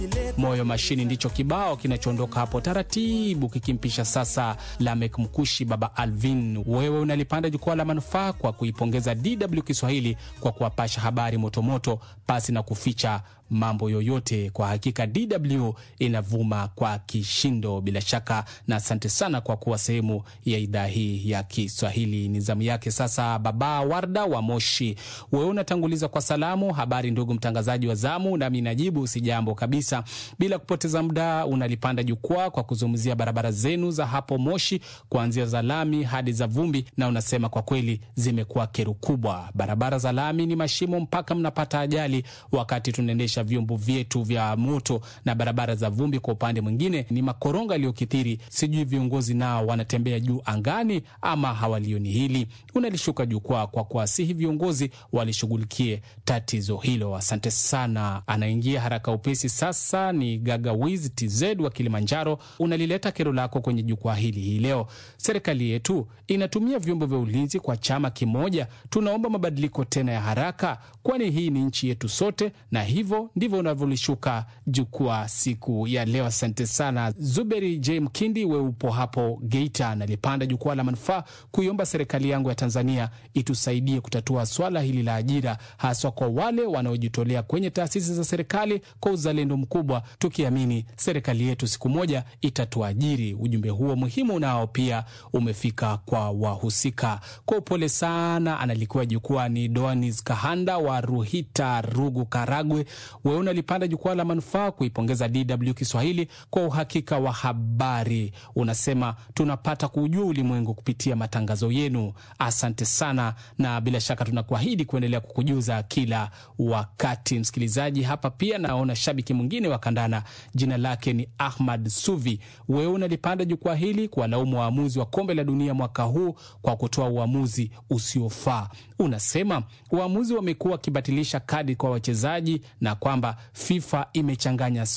Moyo Mashini ndicho kibao kinachoondoka hapo taratibu kikimpisha sasa Lamek Mkushi, Baba Alvin. Wewe unalipanda jukwaa la manufaa kwa kuipongeza DW Kiswahili kwa kuwapasha habari motomoto pasi na kuficha mambo yoyote. Kwa hakika DW inavuma kwa kishindo bila shaka, na asante sana kwa kuwa sehemu ya idhaa hii ya Kiswahili. Ni zamu yake sasa, Baba Warda wa Moshi. Wewe unatanguliza kwa salamu. Habari ndugu mtangazaji wa zamu, nami najibu si jambo kabisa. Bila kupoteza muda, unalipanda jukwaa kwa kuzungumzia barabara zenu za hapo Moshi, kuanzia za lami hadi za vumbi, na unasema kwa kweli zimekuwa kero kubwa. Barabara za lami ni mashimo mpaka mnapata ajali wakati tunaendesha vyombo vyetu vya moto, na barabara za vumbi kwa upande mwingine ni makoronga yaliyokithiri. Sijui viongozi nao wanatembea juu angani ama hawalioni hili. Unalishuka jukwaa kwa kuwasihi viongozi walishughulikie tatizo hilo. Asante sana. Anaingia haraka upesi sasa ni Gagawiz TZ wa Kilimanjaro. Unalileta kero lako kwenye jukwaa hili hii leo. Serikali yetu inatumia vyombo vya ulinzi kwa chama kimoja. Tunaomba mabadiliko tena ya haraka, kwani hii ni nchi yetu sote, na hivyo ndivyo unavyolishuka jukwaa siku ya leo. Asante sana Zuberi J Mkindi, we upo hapo Geita. Nalipanda jukwaa la manufaa kuiomba serikali yangu ya Tanzania itusaidie kutatua swala hili la ajira, haswa kwa wale wanaojitolea kwenye taasisi za serikali kwa uzalendo mkubwa, tukiamini serikali yetu siku moja itatuajiri. Ujumbe huo muhimu nao pia umefika kwa wahusika. Kwa upole sana analikuwa jukwaa ni Doanis Kahanda wa Ruhita, Rugu, Karagwe. Wewe unalipanda jukwaa la manufaa kuipongeza DW Kiswahili kwa uhakika wa habari. Unasema tunapata kuujua ulimwengu kupitia matangazo yenu. Asante sana, na bila shaka tunakuahidi kuendelea kukujuza kila wakati. Msikilizaji, hapa pia naona shabiki mwingine wa kandana, jina lake ni Ahmad Suvi. Wewe unalipanda jukwaa hili kuwalaumu waamuzi wa kombe la dunia mwaka huu kwa kutoa uamuzi usiofaa. Unasema waamuzi wamekuwa wakibatilisha kadi kwa wachezaji na kwamba FIFA imechanganya